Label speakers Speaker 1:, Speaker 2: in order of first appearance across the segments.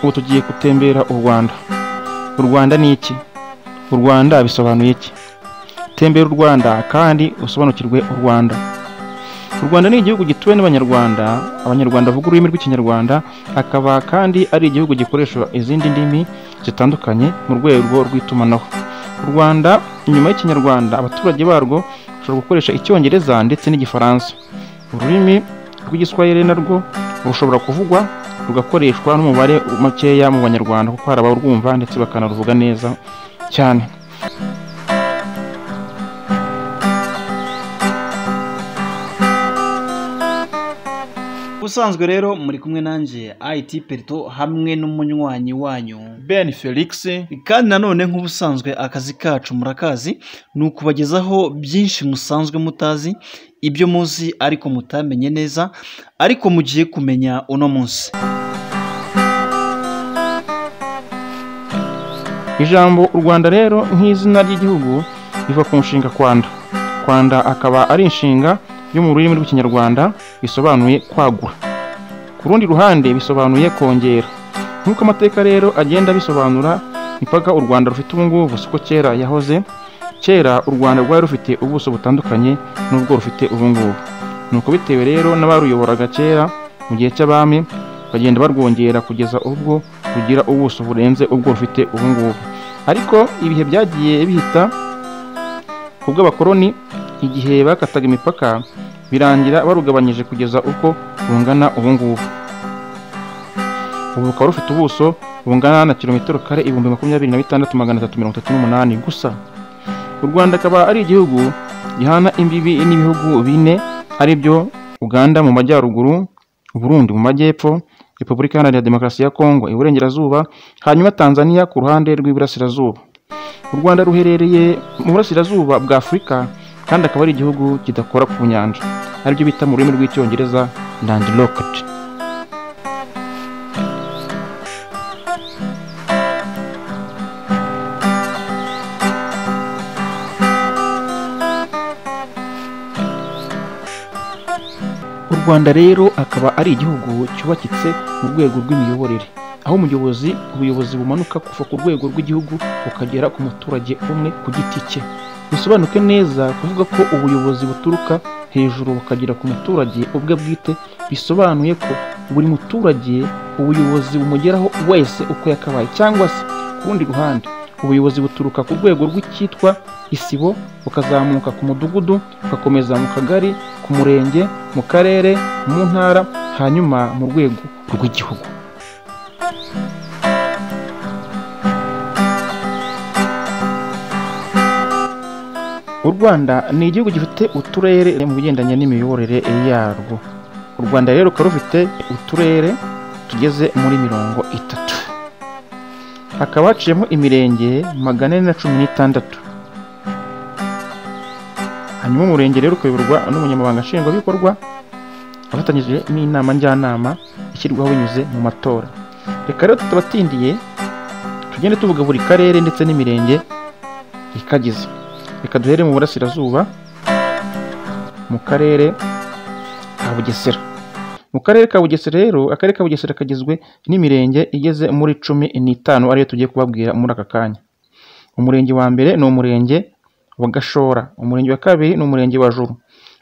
Speaker 1: ubu tugiye gutembera u Rwanda u Rwanda ni iki u Rwanda bisobanuye iki tembera u Rwanda kandi usobanukirwe u Rwanda u Rwanda ni igihugu gituwe n'Abanyarwanda Abanyarwanda bavuga ururimi rw'Ikinyarwanda akaba kandi ari igihugu gikoresha izindi ndimi zitandukanye mu rwego rw'itumanaho u Rwanda inyuma y'Ikinyarwanda abaturage barwo bashobora gukoresha Icyongereza ndetse n'Igifaransa ururimi rw'Igiswahili narwo rushobora kuvugwa rugakoreshwa n'umubare mukeya mu banyarwanda kuko hari abarwumva ndetse bakanaruvuga neza cyane
Speaker 2: ubusanzwe rero muri kumwe nanjye IT Perito hamwe n'umunywanyi wanyu
Speaker 1: Ben Felix
Speaker 2: kandi nanone nk'ubusanzwe akazi kacu murakazi ni ukubagezaho byinshi musanzwe mutazi ibyo muzi ariko mutamenye neza ariko mugiye kumenya uno munsi
Speaker 1: ijambo u Rwanda rero nk'izina ry'igihugu riva ku nshinga kwanda kwanda akaba ari inshinga yo mu rurimi rw'ikinyarwanda bisobanuye kwagura ku rundi ruhande bisobanuye kongera nk'uko amateka rero agenda bisobanura imipaka u Rwanda rufite ubu ngubu siko kera yahoze kera u Rwanda rwari rufite ubuso butandukanye n'ubwo rufite ubu ngubu nuko bitewe rero n'abaruyoboraga kera mu gihe cy'abami bagenda barwongera kugeza ubwo rugira ubuso burenze ubwo rufite ubu ngubu ariko ibihe byagiye bihita ku bw'abakoloni igihe bakataga imipaka birangira barugabanyije kugeza uko rungana ubu ngubu ubu rukaba rufite ubuso bungana na kilometero kare ibihumbi makumyabiri na bitandatu magana atatu mirongo itatu n'umunani gusa u Rwanda akaba ari igihugu gihana imbibi n'ibihugu bine ari byo Uganda mu majyaruguru Burundi mu majyepfo Repubulika Iharanira Demokarasi ya Kongo iburengerazuba hanyuma Tanzania ku ruhande rw'iburasirazuba u Rwanda ruherereye mu burasirazuba bwa Afurika kandi akaba ari igihugu kidakora ku nyanja aribyo bita mu rurimi rw'icyongereza landlocked u Rwanda rero akaba ari igihugu cyubakitse mu rwego rw'imiyoborere aho umuyobozi ubuyobozi bumanuka kuva ku rwego rw'igihugu bukagera ku muturage umwe ku giti cye bisobanuke neza kuvuga ko ubuyobozi buturuka hejuru bukagera ku muturage ubwe bwite bisobanuye ko buri muturage ubuyobozi bumugeraho wese uko yakabaye cyangwa se ku rundi ruhande ubuyobozi buturuka ku rwego rw'icyitwa isibo bukazamuka ku mudugudu bugakomeza mu kagari ku murenge mu karere mu ntara hanyuma mu rwego rw'igihugu u Rwanda ni igihugu gifite uturere mu bigendanye n'imiyoborere yarwo u Rwanda rero rukaba rufite uturere tugeze muri mirongo itatu hakaba haciyemo imirenge magana ane na cumi n'itandatu hanyuma umurenge rero ukayoborwa n'umunyamabanga nshingwabikorwa afatanyije n'inama njyanama ishyirwaho binyuze mu matora reka rero tutabatindiye tugende tuvuga buri karere ndetse n'imirenge ikagize reka duhere mu burasirazuba mu karere ka bugesera mu karere ka bugesera rero akarere ka bugesera kagizwe n'imirenge igeze muri cumi n'itanu ariyo tugiye kubabwira muri aka kanya umurenge wa mbere ni umurenge wa gashora umurenge wa kabiri ni umurenge wa juru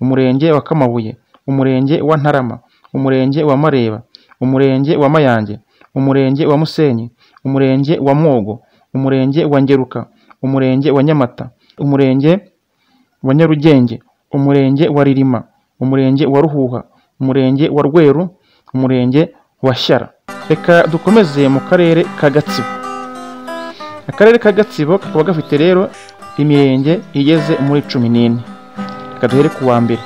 Speaker 1: umurenge wa kamabuye umurenge wa ntarama umurenge wa mareba umurenge wa mayange umurenge wa musenyi umurenge wa mwogo umurenge wa ngeruka umurenge wa nyamata umurenge wa Nyarugenge umurenge wa Ririma umurenge wa Ruhuha umurenge wa Rweru umurenge wa Shyara reka dukomeze mu karere ka Gatsibo akarere ka Gatsibo kakaba gafite rero imirenge igeze muri cumi n'ine reka duhere ku wa mbere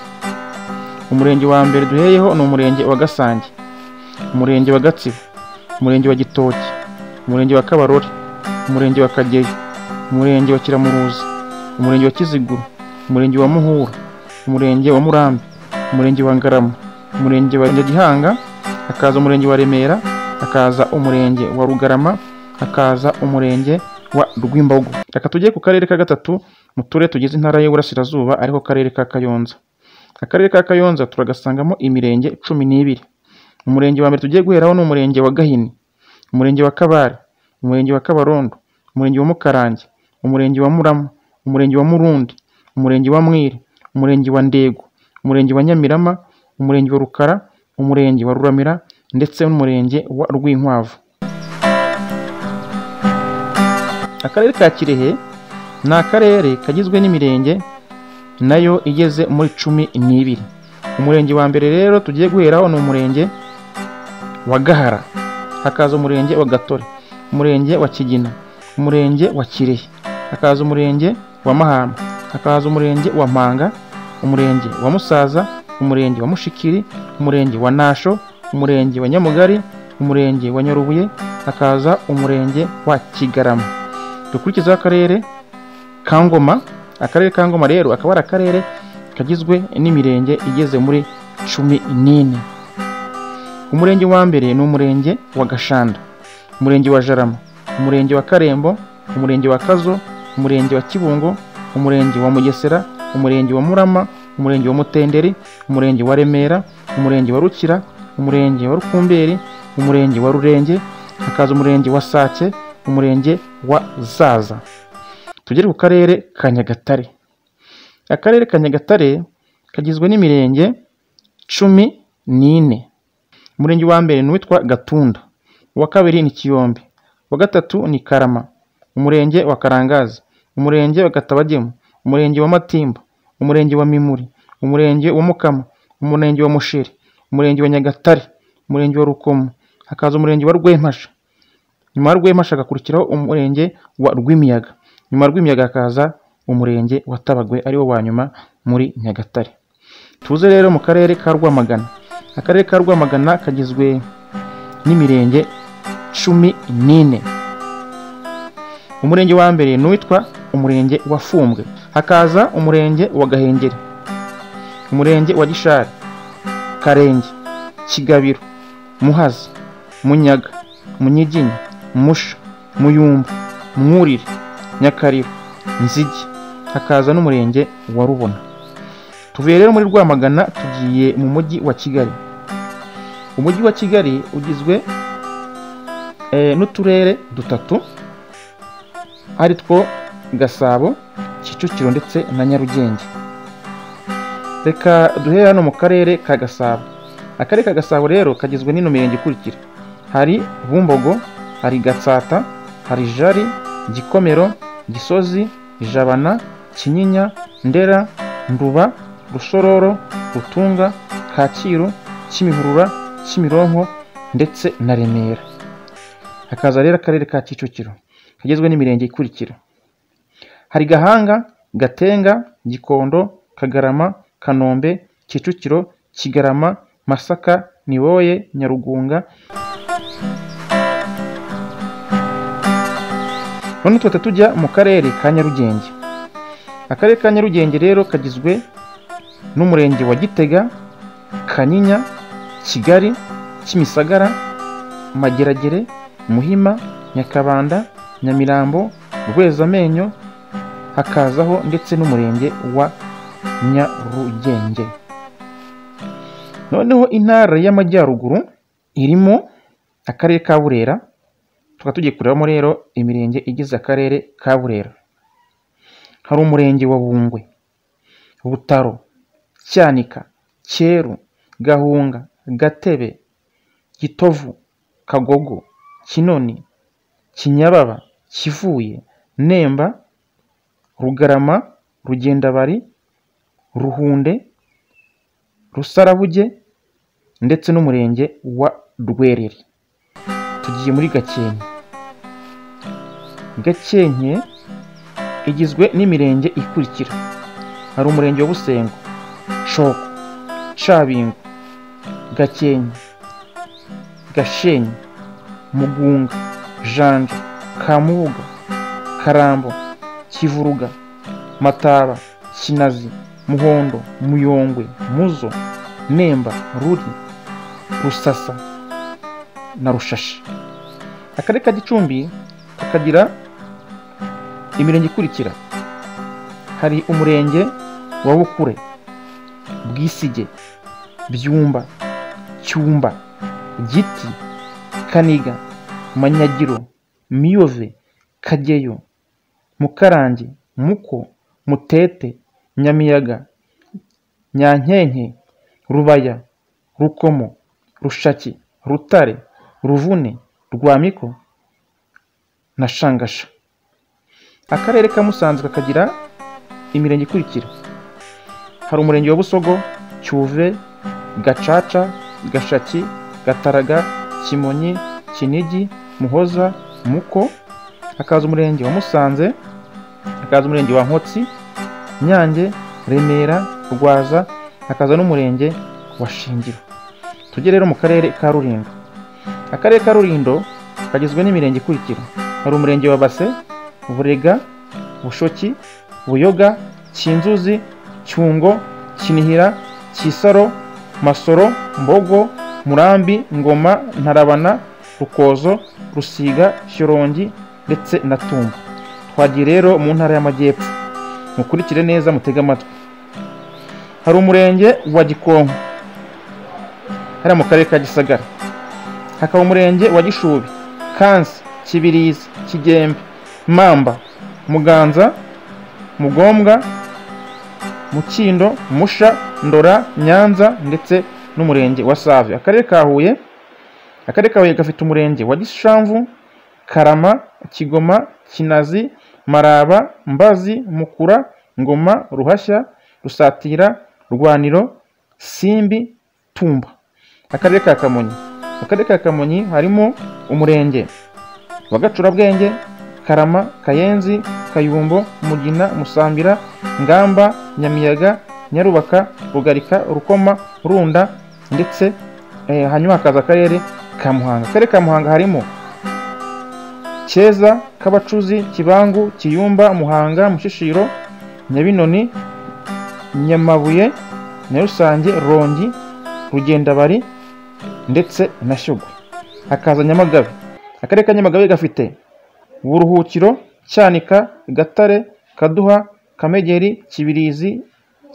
Speaker 1: umurenge wa mbere duheyeho ni umurenge wa Gasange umurenge wa Gatsibo umurenge wa Gitoki umurenge wa Kabarore umurenge wa Kageyo umurenge wa Kiramuruzi umurenge wa Kiziguro umurenge wa Muhura umurenge wa Murambi umurenge wa Ngarama umurenge wa Nyagihanga hakaza umurenge wa Remera hakaza umurenge wa Rugarama hakaza umurenge wa Rwimbogo reka tujye ku karere ka gatatu mu turere tugize intara y'Iburasirazuba ariko karere ka Kayonza akarere ka Kayonza turagasangamo imirenge cumi n'ibiri umurenge wa mbere tugiye guheraho ni umurenge wa Gahini umurenge wa kabare umurenge wa kabarondo umurenge wa mukarange umurenge wa murama umurenge wa murundi umurenge wa mwiri umurenge wa ndego umurenge wa nyamirama umurenge wa rukara umurenge wa ruramira ndetse n'umurenge wa rwinkwavu akarere ka kirehe ni akarere kagizwe n'imirenge nayo igeze muri cumi n'ibiri umurenge wa mbere rero tugiye guheraho ni umurenge wa gahara hakaza umurenge wa gatore umurenge wa kigina umurenge wa kirehe hakaza umurenge wa mahama hakaza umurenge wa mpanga umurenge wa musaza umurenge wa mushikiri umurenge wa nasho umurenge wa nyamugari umurenge wa nyarubuye hakaza umurenge wa kigarama dukurikizaho akarere ka ngoma akarere ka ngoma rero akaba ari akarere kagizwe n'imirenge igeze muri cumi n'ine umurenge wa mbere ni umurenge wa gashanda umurenge wa jarama umurenge wa karembo umurenge wa kazo umurenge wa kibungo umurenge wa mugesera umurenge wa murama umurenge wa mutenderi umurenge wa remera umurenge wa rukira umurenge wa rukumberi umurenge wa rurenge hakaza umurenge wa sake umurenge wa zaza tugere ku karere ka nyagatare akarere ka nyagatare kagizwe n'imirenge cumi n'ine umurenge wa mbere ni uwitwa gatunda uwa kabiri ni kiyombe uwa gatatu ni karama umurenge wa karangazi umurenge wa katabagemu umurenge wa matimba umurenge wa mimuri umurenge wa mukama umurenge wa musheri umurenge wa nyagatare umurenge wa rukomo hakaza umurenge wa rwempasha nyuma ya rwempasha hagakurikiraho umurenge wa rwimiyaga nyuma ya rwimiyaga hakaza umurenge wa tabagwe ariwo wa nyuma muri nyagatare tuze rero mu karere ka rwamagana akarere ka rwamagana kagizwe n'imirenge cumi n'ine umurenge wa mbere ni uwitwa umurenge wa fumbwe hakaza umurenge wa gahengeri umurenge wa gishari karenge kigabiro muhazi munyaga munyiginya musha muyumbu mwurire nyakariro nzigi hakaza n'umurenge wa rubona tuvuye rero muri rwamagana tugiye mu mujyi wa kigali umujyi wa kigali ugizwe eh, n'uturere dutatu ari two gasabo kicukiro ndetse na nyarugenge reka duhere hano mu karere ka gasabo akarere ka gasabo rero kagizwe n'ino mirenge ikurikira hari bumbogo hari gatsata hari jari gikomero gisozi jabana kinyinya ndera nduba rusororo rutunga kacyiru kimihurura kimironko ndetse na remera hakaza rero akarere ka kicukiro kagizwe n'imirenge ikurikira hari gahanga gatenga gikondo kagarama kanombe kicukiro kigarama masaka niboye nyarugunga none tuhita tujya mu karere ka nyarugenge akarere ka nyarugenge rero kagizwe n'umurenge wa gitega kanyinya kigali kimisagara mageragere muhima nyakabanda nyamirambo rwezamenyo hakazaho ndetse n'umurenge wa nyarugenge noneho intara y'amajyaruguru irimo akarere ka burera tukaba tugiye kurebamo rero imirenge igize akarere ka burera hari umurenge wa bungwe butaro cyanika cyeru gahunga gatebe gitovu kagogo kinoni kinyababa kivuye nemba rugarama rugendabari ruhunde rusarabuge ndetse n'umurenge wa rwerere tugiye muri gakenke gakenke igizwe n'imirenge ikurikira hari umurenge wa busengo shoko cabingo gakenke gashenyi mugunga janja kamubuga karambo kivuruga mataba kinazi muhondo muyongwe muzo nemba ruri rusasa na rushashi akarere ka gicumbi kakagira imirenge ikurikira hari umurenge wa bukure bwisige byumba cyumba giti kaniga manyagiro miyove kageyo mukarange muko mutete nyamiyaga nyankenke rubaya rukomo rushaki rutare ruvune rwamiko na shangasha akarere ka musanze kakagira imirenge ikurikira hari umurenge wa busogo cyuve gacaca gashaki gataraga kimonyi kinigi muhoza muko hakaza umurenge wa musanze hakaza umurenge wa nkotsi nyange remera rwaza hakaza n'umurenge wa shingiro tujye rero mu karere ka rurindo akarere ka rurindo kagizwe n'imirenge ikurikira hari umurenge wa base burega bushoki buyoga kinzuzi cyungo kinihira kisaro masoro mbogo murambi ngoma ntarabana rukozo rusiga shyorongi ndetse na tumba twagiye rero mu ntara y'amajyepfo mukurikire neza mutege amatwi hari umurenge wa gikonko hariya mu karere ka gisagara hakaba umurenge wa gishubi kansi kibirizi kigembe mamba muganza mugombwa mukindo musha ndora nyanza ndetse n'umurenge wa save akarere ka huye akarere ka huye gafite umurenge wa gishamvu karama kigoma kinazi maraba mbazi mukura ngoma ruhashya rusatira rwaniro simbi tumba akarere ka kamonyi mu karere ka kamonyi harimo umurenge wa gacurabwenge karama kayenzi kayumbo mugina musambira ngamba nyamiyaga nyarubaka rugarika rukoma runda ndetse eh, hanyuma hakaza akarere ka muhanga akarere ka muhanga harimo keza kabacuzi kibangu kiyumba muhanga mushishiro nyabinoni nyamabuye nyarusange rongi rugendabari ndetse na shyogwe hakaza nyamagabe akarere ka nyamagabe gafite buruhukiro cyanika gatare kaduha kamegeri kibirizi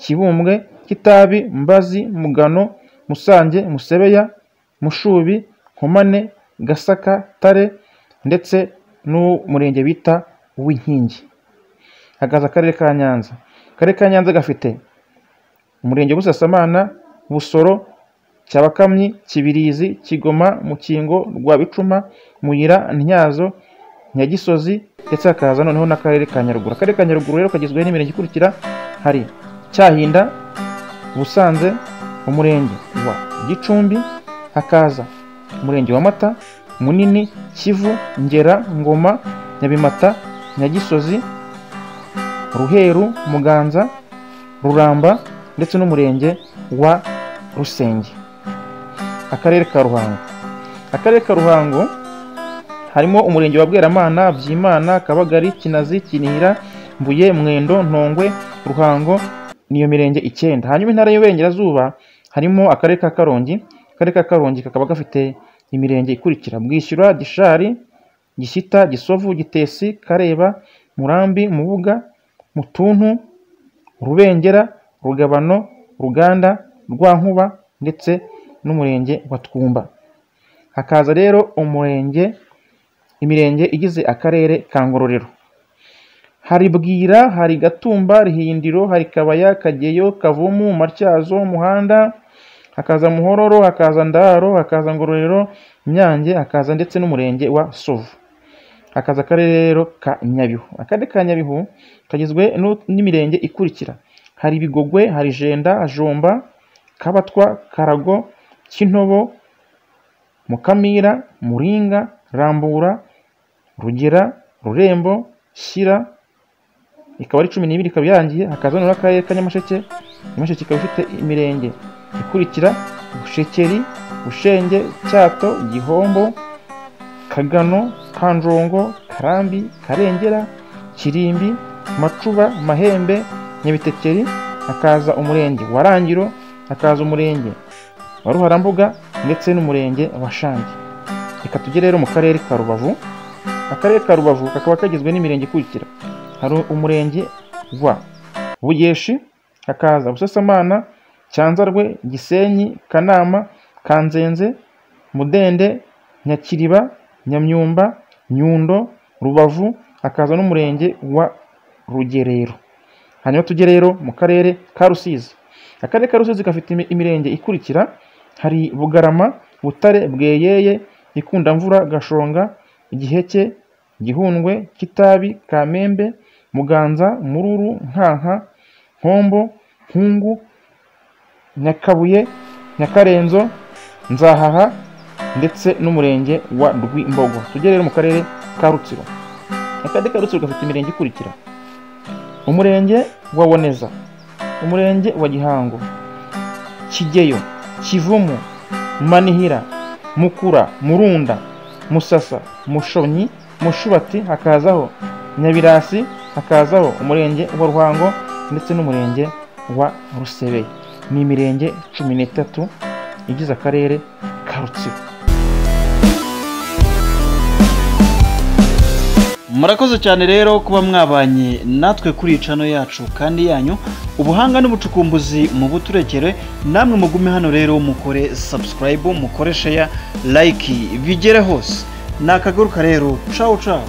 Speaker 1: kibumbwe kitabi mbazi mugano musange musebeya mushubi nkomane gasaka tare ndetse n'umurenge bita w'inkingi hagaze akarere ka nyanza akarere ka nyanza gafite umurenge busasamana busoro cyabakamyi kibirizi kigoma mukingo rwa bicuma muyira ntyazo nyagisozi ndetse hakaza noneho n'akarere ka nyaruguru akarere ka nyaruguru rero kagizwe n'imirenge ikurikira hari cyahinda busanze umurenge wa gicumbi hakaza umurenge wa mata munini kivu ngera ngoma nyabimata nyagisozi ruheru muganza ruramba ndetse n'umurenge wa rusenge akarere ka ruhango akarere ka ruhango harimo umurenge wa bweramana byimana kabagari kinazi kinihira mbuye mwendo ntongwe ruhango niyo mirenge icyenda hanyuma intara y'uburengerazuba harimo akarere ka karongi akarere ka karongi kakaba gafite imirenge ikurikira bwishyura gishari gishyita gisovu gitesi kareba murambi mubuga mutuntu rubengera rugabano ruganda rwankuba ndetse n'umurenge wa twumba hakaza rero umurenge imirenge igize akarere ka ngororero hari bwira hari gatumba rihindiro hari kabaya kageyo kavumu matyazo umuhanda hakaza muhororo hakaza ndaro hakaza ngororero nyange hakaza ndetse n'umurenge wa sovu hakaza akarere rero ka nyabihu akarere ka nyabihu kagizwe nu- n'imirenge ikurikira hari ibigogwe hari jenda jomba kabatwa karago kintobo mukamira muringa rambura rugera rurembo shyira ikaba ari cumi n'ibiri ikaba irangiye hakaza noneho akarere ka nyamasheke nyamasheke ikaba ifite imirenge ikurikira bushekeri bushenge cyato gihombo kagano kanjongo karambi karengera kirimbi macuba mahembe nyabitekeri hakaza umurenge wa rangiro hakaza umurenge wa ruharambuga ndetse n'umurenge wa shangi reka tujye rero mu karere ka rubavu akarere ka rubavu kakaba kagizwe n'imirenge ikurikira hari umurenge wa bugeshi hakaza busasamana cyanzarwe gisenyi kanama kanzenze mudende nyakiriba nyamyumba nyundo rubavu hakaza n'umurenge wa rugerero hanyuma tujye rero mu karere ka rusizi akarere ka rusizi gafite imi- imirenge ikurikira hari bugarama butare bweyeye ikundamvura gashonga giheke gihundwe kitabi kamembe muganza mururu nkanka nkombo nkungu nyakabuye nyakarenzo nzahaha ndetse n'umurenge wa rwimbogo tujye rero mu karere ka rutsiro akarere ka rutsiro gafite imirenge ikurikira umurenge wa boneza umurenge wa gihango kigeyo kivumu manihira mukura murunda musasa mushonyi mushubati hakazaho nyabirasi hakazaho umurenge wa ruhango ndetse n'umurenge wa rusebeye ni imirenge cumi n'itatu igize akarere ka rutsiro
Speaker 2: murakoze cyane rero kuba mwabanye natwe kuri iyi cano yacu kandi yanyu ubuhanga n'ubucukumbuzi mu buturekere namwe mugume hano rero mukore subscribe mukore share like bigere hose nakagaruka rero cawu cawu